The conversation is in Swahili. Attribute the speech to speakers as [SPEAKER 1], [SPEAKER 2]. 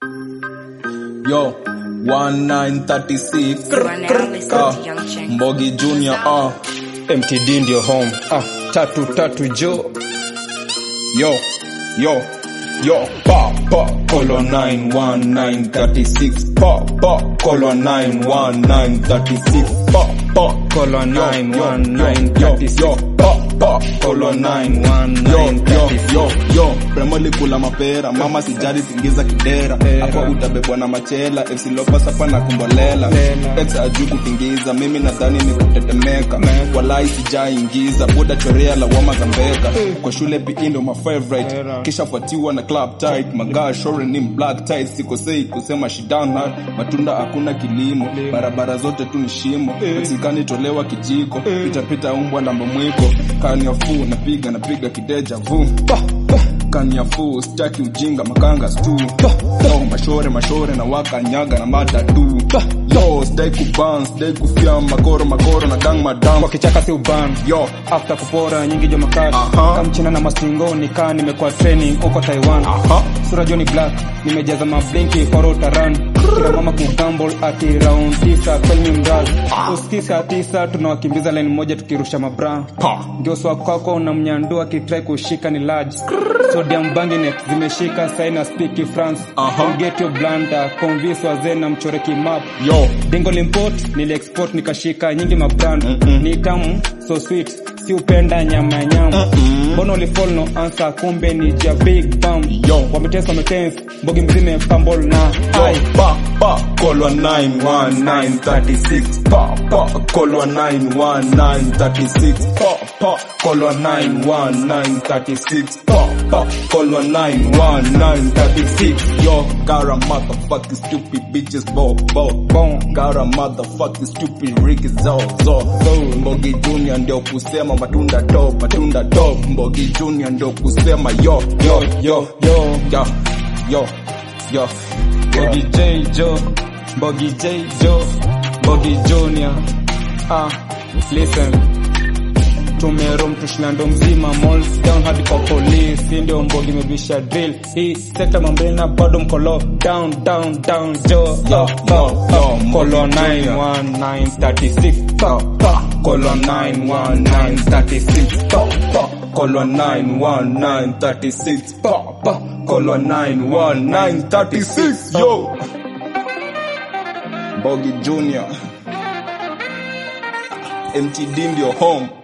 [SPEAKER 1] Yo, 1936
[SPEAKER 2] You are now listening
[SPEAKER 1] Ah,
[SPEAKER 2] to Young Cheng.
[SPEAKER 1] Mbogi Junior ah.
[SPEAKER 3] MTD ndio home. Ah, tatu tatu jo.
[SPEAKER 1] Yo, yo, yo, pa, pa, colon 91936, pa, pa, colon 91936, pa, pa,
[SPEAKER 3] Colon
[SPEAKER 1] yo, yo,
[SPEAKER 3] 91936.
[SPEAKER 1] yo, pa, pa, colon 91936, yo, yo, premoli kula mapera, mama sijari tingiza kidera, hapa utabebwa na machela, FC Lopas hapa na kumbolela, ex ajui kutingiza, mimi nadhani ni kutetemeka, walai sijaingiza, boda chorea lawama za mbeka, kwa shule PE ndo my favorite, kisha fuatiwa na club tight, magaa shore ni black tight, sikosei kusema shidana, matunda hakuna kilimo, barabara zote tu ni shimo, Mexikani tolewa kijiko, pita pita umbwa na mwiko, kaniafu napiga napiga kideja vu kaniafu staki ujinga makanga stu yo mashore mashore na wakanyaga na matatu yo stai kuban stai kufia makoro makoro na gang madam
[SPEAKER 3] Kwa kichaka si uban.
[SPEAKER 1] yo
[SPEAKER 3] After kupora nyingi jo makash.
[SPEAKER 1] Aha.
[SPEAKER 3] Kamchina na mastingo nikaa nimekuwa training huko Taiwan.
[SPEAKER 1] Aha.
[SPEAKER 3] Sura Johnny Black nimejaza mablinki foro taran. Kila mama kugamble ati round tisa kwenye mraz. Usikisa tisa tunawakimbiza line moja tukirusha mabra.
[SPEAKER 1] ha
[SPEAKER 3] ndio swa kwako na mnyandua kitrai kushika ni large sodium banginet zimeshika saina speak france
[SPEAKER 1] Aha.
[SPEAKER 3] get your blanda convince wazee na mchore kimap
[SPEAKER 1] yo
[SPEAKER 3] dingo limport niliexport nikashika nyingi mabrand ni tamu so sweet si upenda nyama ya nyama mbona ulifall no answer kumbe ni ja big bam
[SPEAKER 1] Yo.
[SPEAKER 3] wametesa wametense mbogi mzime pambol na
[SPEAKER 1] Yo,
[SPEAKER 3] ai
[SPEAKER 1] pa, pa, colon 91936, pa, pa, colon 91936, pa, pa, colon 91936, pa, pa, colon 91936. Yo, got a motherfucking stupid bitches, bo, bo, bo. Got a motherfucking stupid Ricky zo, zo, zo. Mbogi Junior ndio kusema matunda top, matunda top. Mbogi Junior ndio kusema yo, yo, yo,
[SPEAKER 3] yo
[SPEAKER 1] yo, yo, yo.
[SPEAKER 3] Bogi J Joe, Bogi J Joe, Bogi Junior. Ah, listen. Tumerom tushinando mzima malls down hadi kwa police hii ndio mbogi imebisha drill hii sekta mambena bado mkolo down down down jo
[SPEAKER 1] Yo, yo, yo,
[SPEAKER 3] kolo
[SPEAKER 1] Mbogi Junior.
[SPEAKER 3] 91936 pa pa
[SPEAKER 1] colon 91936 pa pa colon 91936 pa pa colon 91936 yo Bogi Junior MTD ndio home